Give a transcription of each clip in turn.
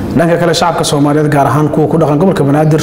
dhanka kale shacabka soomaaliyeed gaar ahaan kuwa ku dhaqan gobolka banaadir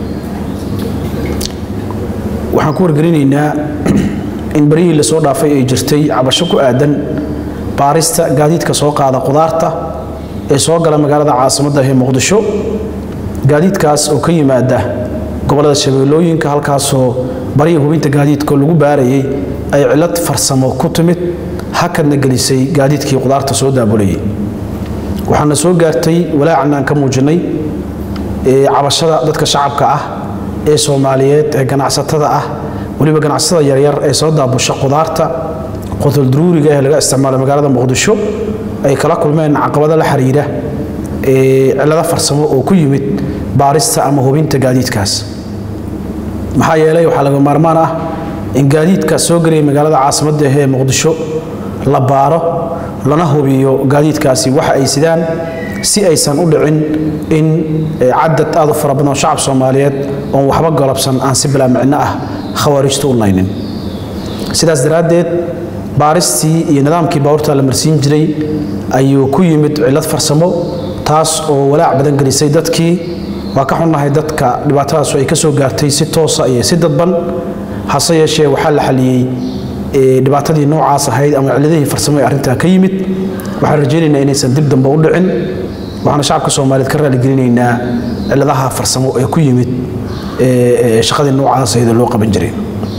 waxaan ku wargelinaynaa in baryihii lasoo dhaafay ay jirtay cabasho ku aadan baarista gaadiidka soo qaada qudaarta ee soo gala magaalada caasimadda ee muqdisho gaadiidkaas oo ka yimaada gobollada shabeellooyinka halkaasoo baryihii hubinta gaadiidka lagu baarayay ay cillad farsamo ku timid hakadna gelisay gaadiidkii qudaarta soo daabulayay waxaana soo gaartay walaacan aan ka muujinay cabashada dadka shacabka ah ee soomaaliyeed ee ganacsatada ah weliba ganacsatada yaryar ee soo daabusha qudaarta qotoldaruuriga ee laga isticmaalo magaalada muqdisho ay kala kulmeen caqabado la xiriira cillado farsamo oo ku yimid baarista ama hubinta gaadiidkaas maxaa yeelay waxaa laga maarmaan ah in gaadiidka soo gelaya magaalada caasimadda ee muqdisho la baaro lana hubiyo gaadiidkaasi waxa ay sidaan si aysan u dhicin in cadad aad u fara badan oo shacab soomaaliyeed oon waxba golobsan aan si bilaa micno ah khawaarijtu u naynin sidaas daraaddeed baaristii iyo nidaamkii baabuurta la marsiin jiray ayuu ku yimid cillad farsamo taas oo walaac badan gelisay dadkii waa ka xunnahay dadka dhibaatadaasu ay ka soo gaartay si toosa iyo si dadban hase yeeshee waxaa la xaliyey dhibaatadii noocaas ahayd ama cilladihii farsamo ee arrintaa ka yimid waxaan rajaynaynaa inaysan dib dambe u dhicin waxaana shacabka soomaaliyeed ka raaligelinaynaa cilladaha farsamo ee ku yimid shaqadii noocaas ahayd oo loo qaban jiray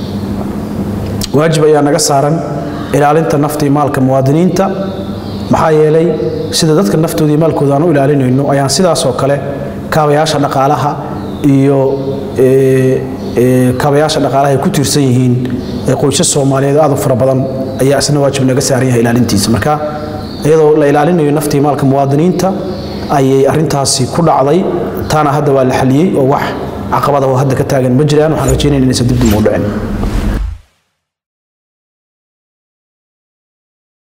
waajib ayaa naga saaran ilaalinta nafta iyo maalka muwaadiniinta maxaa yeelay sida dadka naftooda iyo maalkooda aan u ilaalinayno ayaan sidaas oo kale kaabayaasha dhaqaalaha iyo kaabayaasha dhaqaalaha ay ku tiirsan yihiin qoysas soomaaliyeed aad u fara badan ayaa isna waajib naga saaran yahay ilaalintiisa marka iyadoo la ilaalinayo nafta iyo maalka muwaadiniinta ayay arrintaasi ku dhacday taana hadda waa la xaliyey oo wax caqabada oo hadda ka taagan ma jiraan waxaan rajaynayna inaysan dib dib u dhicin